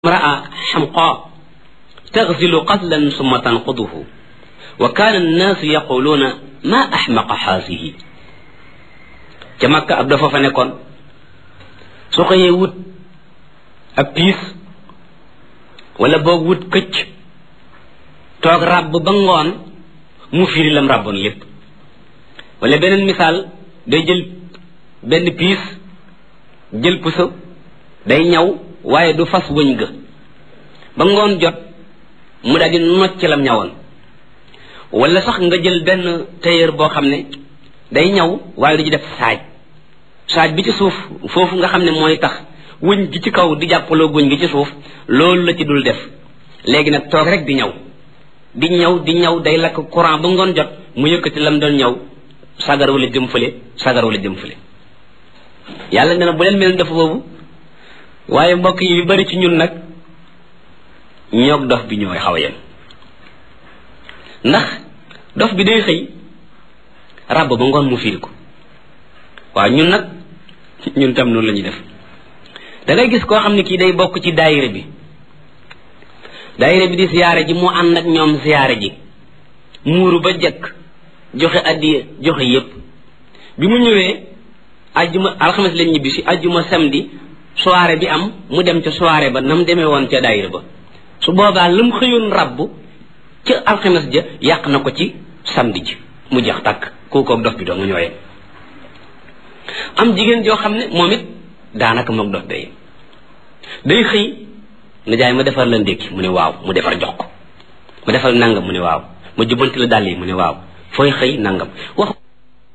امرأة حمقاء تغزل قتلا ثم تنقضه وكان الناس يقولون ما أحمق هذه ca Makka ab dafa fa nekkoon su xëyee wut ab piis wala boog wut këcc toog ràbb ba ngoon mu firi lam ràbboon lépp wala beneen misaal day jël benn piis jël puso day ñaw waaye du fas wëñ ga ba ngoon jot mu daal di nocc lam ñawoon wala sax nga jël benn tailleur boo xam ne day ñaw waaye du ci def saaj saaj bi ci suuf foofu nga xam ne mooy tax wëñ gi ci kaw di jàppaloo wëñ gi ci suuf loolu la ci dul def léegi nag toog rek di ñaw di ñaw di ñaw day lakk courant ba ngoon jot mu yëkkati lam doon ñaw sagar wala jëm fële sagar wala jëm fële yàlla nee na bu leen mel dafa boobu waaye mbokk yi yu bari ci ñun nag ñoog dof bi ñooy xaw a yem ndax dof bi day xëy ràbb ba ngoon mu fiir ko waaw ñun nag ñun tam noonu la ñuy def da ngay gis koo xam ne kii day bokk ci daayira bi daayira bi di siyaare ji mu ànd ak ñoom siyaare ji muuru ba jëkk joxe addiya joxe yépp bi mu ñëwee ajjuma alxames lañ ñibbi si ajjuma samedi soirée bi am mu dem ca soirée ba nam demee woon ca daayira ba su boobaa la mu xëyoon rabb ca alxames ja yàq na ko ci samedi ji mu jeex tàkk kookoog dof bi doo nga ñooyee am jigéen joo xam ne moom it daanaka moog dof day day xëy na jaay ma defar la ndékki mu ne waaw mu defar jox ko ma defal nangam mu ne waaw ma jubbanti la dàll yi mu ne waaw fooy xëy nangam wax